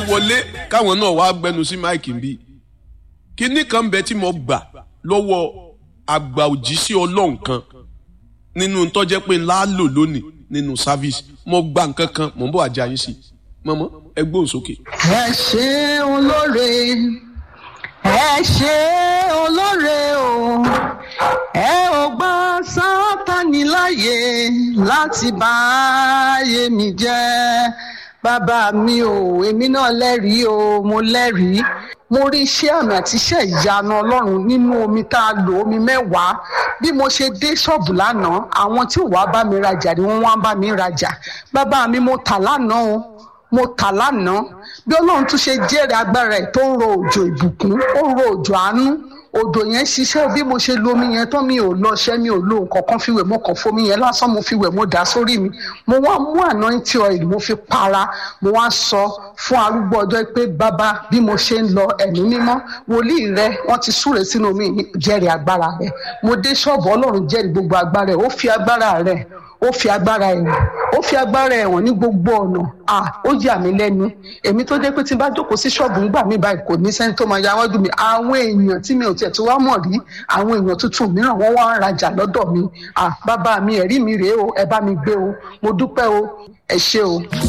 wọlé káwọn náà wá gbẹnu sí máìkì bí kíní kan bẹ tí mo gbà lọ́wọ́ àgbà òjíṣẹ́ ọlọ́run kan nínú tọ́jẹ́ pé ńlá lò lónìí nínú sáfíìsì mo gba nǹkan kan mò ń bọ̀ àjà yín sí mọ́mọ́ ẹ gbóhùn sókè. ẹ ṣe olóore ẹ ṣe olóore o ẹ ò gbà sátani láàyè láti bá ayé mi jẹ́ bàbá mi ò èmi náà lẹ́rìí o mo lẹ́rìí mo rí iṣẹ́ àmì àti iṣẹ́ ìyanu ọlọ́run nínú omi tá a lò omi mẹ́wàá bí mo ṣe dé ṣọ́ọ̀bù lánàá àwọn tí ò wá bá mi rajà ni wọ́n wá bá mi rajà bàbá mi mo tà lánàá o mo tà lánàá bí ọlọ́run tún ṣe jẹ́rìí agbára ẹ̀ tó ń ro òjò ìbùkún ó ń ro òjò àánú odò yẹn ṣiṣẹ́ bí mo ṣe lo omi yẹn tán mi ò lọ ṣẹ́ mi ò lo nǹkan kan fi wẹ̀ mo kàn fomi yẹn lásán mo fi wẹ̀ mo dà sórí mi mo wá mú anointing oil mo fi para mo wá sọ fún arúgbó ọjọ́ pé bàbá bí mo ṣe ń lọ ẹ̀mí mímọ́ wòlíì rẹ wọ́n ti súre sínú omi jẹ́rìí agbára rẹ mo dé ṣọ́ọ̀bù ọlọ́run jẹ́rìí gbogbo agbára rẹ ó fi agbára rẹ ó fi agbára ẹ̀wọ̀n ó fi agbára ẹ̀wọ̀n ní gbogbo ọ̀nà à ó yà mí lẹ́nu èmi tó jẹ́ pé tí n bá jókòó sí ṣọ́ọ̀bù ńgbà mí báyìí kò ní sẹ́ni tó máa ya wájú mi àwọn èèyàn tí mi ò tiẹ̀ tó wá mọ̀ rí àwọn èèyàn tuntun mìíràn wọ́n wá ń rajà lọ́dọ̀ mi à bàbá mi ẹ̀rí mi rèé o ẹ bá mi gbé o mo dúpẹ́ o ẹ ṣé o.